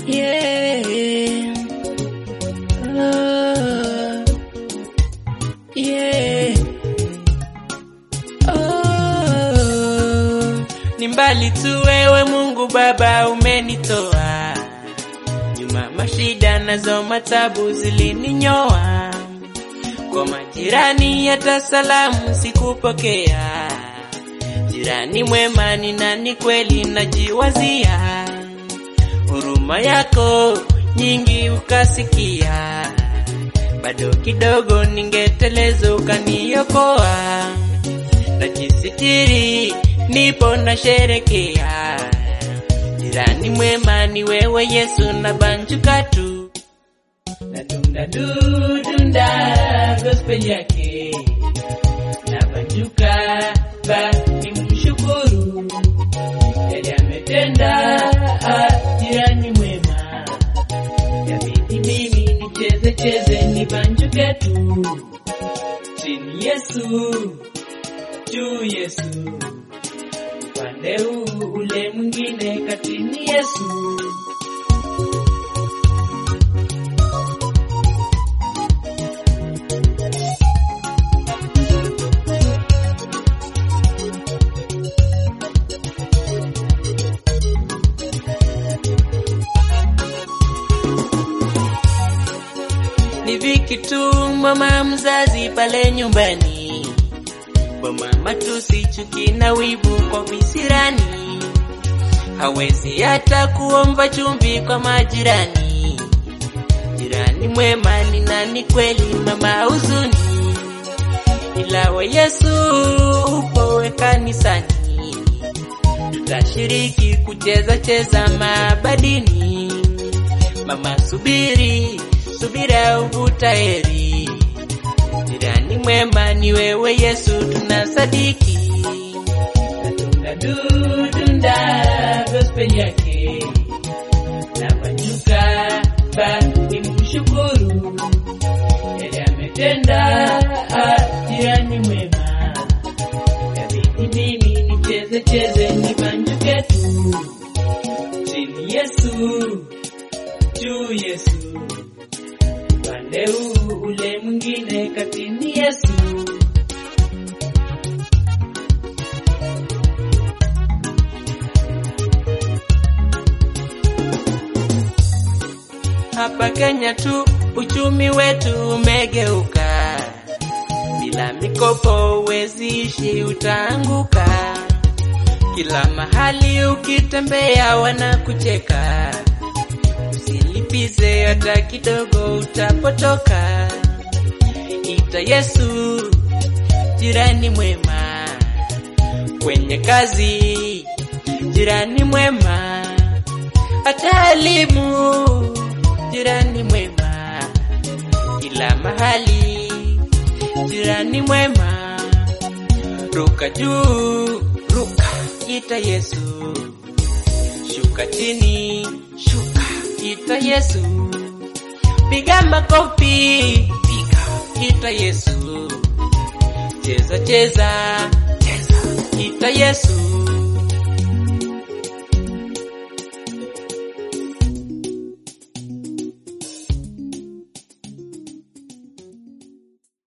Yeah. Oh. Yeah. Oh. Ni mbali tu wewe Mungu Baba umenitoa nyuma, mashida nazo matabu zilininyoa, kwa majirani hata salamu sikupokea. Jirani mwema ni nani kweli, najiwazia huruma yako nyingi ukasikia, bado kidogo ningeteleza ukaniokoa, najisitiri nipo na sherekea. Jirani mwema ni wewe Yesu, na banjuka tu nadunda dudunda gospel yake na banjuka ba ni mshukuru yale ametenda ah, jirani mwema yabidi mimi nicheze cheze nibanjuke tu chini Yesu juu Yesu upande huu ule mwingine katini Yesu ni viki tu mama mzazi pale nyumbani, boma matusi, chuki na wivu kwa visirani, hawezi hata kuomba chumvi kwa majirani. Jirani mwema ni nani kweli, mama huzuni, ila wa Yesu upowe kanisani, tutashiriki kucheza cheza mabadini. Mama subiri, subira uvuta heri. Jirani mwema ni wewe Yesu, tunasadiki. Natunda dudunda gospel yake nafanyuka ba ni mshukuru yale ametenda. ah, Jirani mwema yabidi mimi nicheze cheze nibanjuke tu chini Yesu juu Yesu upande huu ule mwingine katini Yesu. Hapa Kenya tu uchumi wetu umegeuka, bila mikopo uwezi ishi, utaanguka. Kila mahali ukitembea wanakucheka, usilipize hata kidogo, utapotoka. Ita Yesu jirani mwema, kwenye kazi jirani mwema, hata elimu jirani mwema, kila mahali jirani mwema, ruka juu, ruka, ita Yesu, shuka chini, shuka, ita Yesu, piga makofi, piga, ita Yesu, cheza cheza, cheza, ita Yesu.